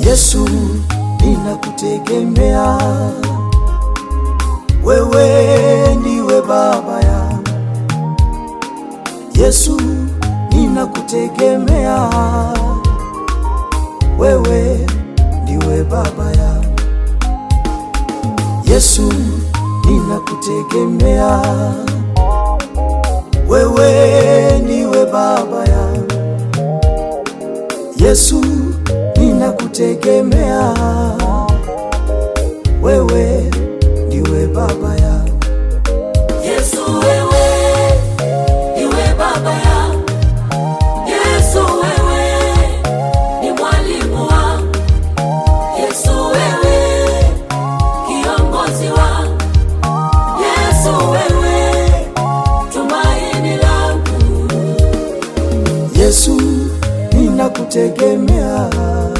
Yesu, ninakutegemea wewe, ndiwe baba yangu. Yesu, ninakutegemea wewe, ndiwe baba yangu. Yesu, ninakutegemea wewe, ndiwe baba yangu. Yesu, ninakutegemea wewe, ndiwe baba yangu. Yesu wewe, niwe baba yangu. Yesu wewe, ni mwalimu wangu. Yesu wewe, kiongozi wangu. Yesu wewe, tumaini langu. Yesu, ninakutegemea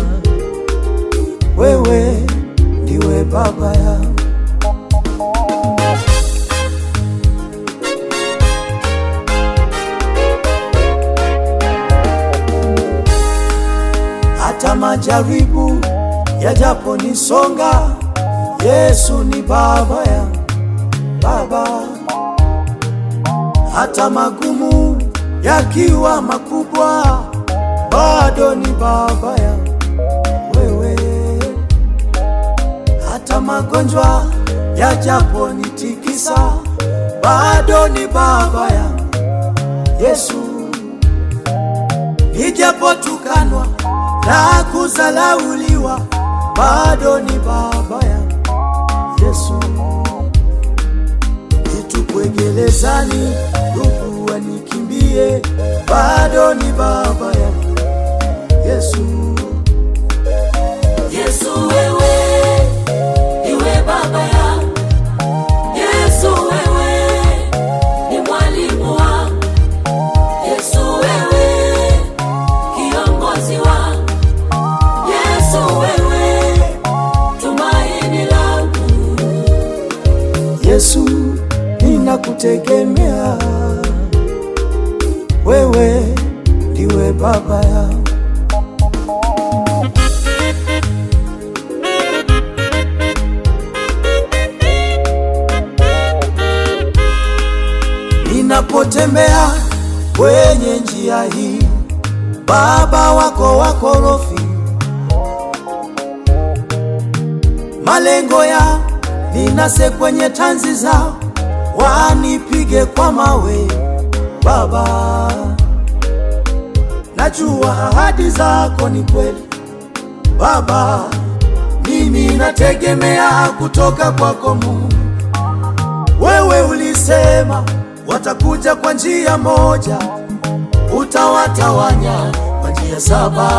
wewe, ndiwe baba yangu. Hata majaribu yajaponisonga, Yesu ni baba yangu, baba hata magumu yakiwa makubwa, bado ni baba yangu wewe. Hata magonjwa yajaponitikisa, bado ni baba yangu Yesu. Nijapotukanwa na kuzalauliwa, bado ni baba yangu Yesu nitupwe gerezani, ndugu wanikimbie, bado ni baba yangu Yesu. Yesu wewe, niwe baba yangu. Yesu wewe, ni mwalimu wangu. Yesu wewe, kiongozi wangu. Yesu wewe, tumaini langu. Yesu, ninakutegemea wewe, ndiwe baba yangu. Ninapotembea kwenye njia hii, baba wako wakorofi, malengo ya ninase kwenye tanzi zao, wanipige kwa mawe. Baba, najua ahadi zako ni kweli. Baba, mimi nategemea kutoka kwako Mungu. Wewe ulisema watakuja kwa njia moja, utawatawanya kwa njia saba.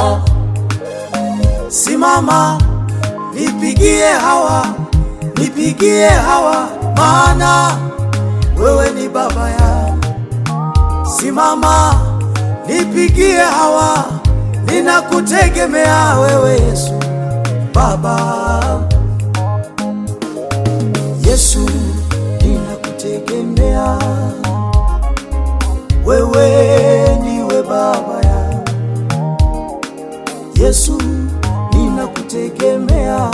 Simama, nipigie hawa, nipigie hawa, maana wewe ni baba yangu. Simama, nipigie hawa, ninakutegemea wewe Yesu, Baba. Yesu, ninakutegemea wewe, ndiwe baba yangu. Yesu, ninakutegemea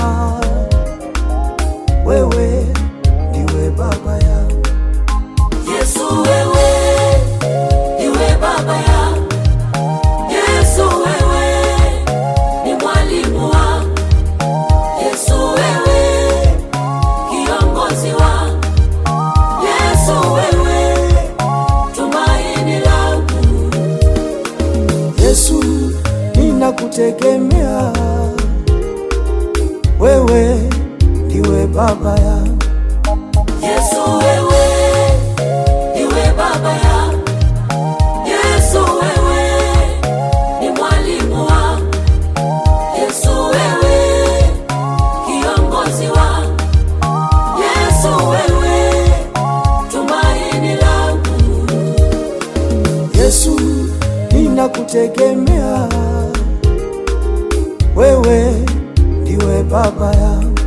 wewe, ndiwe baba yangu. Yesu wewe, niwe baba yangu. Yesu wewe, ni mwalimu wangu. Yesu wewe, kiongozi wangu. Yesu wewe, tumaini langu. Yesu, ninakutegemea wewe, ndiwe baba yangu. Yesu wewe, niwe baba yangu. Yesu wewe, ni mwalimu wangu. Yesu wewe, kiongozi wangu. Yesu wewe, tumaini langu. Yesu, ninakutegemea wewe, ndiwe baba yangu.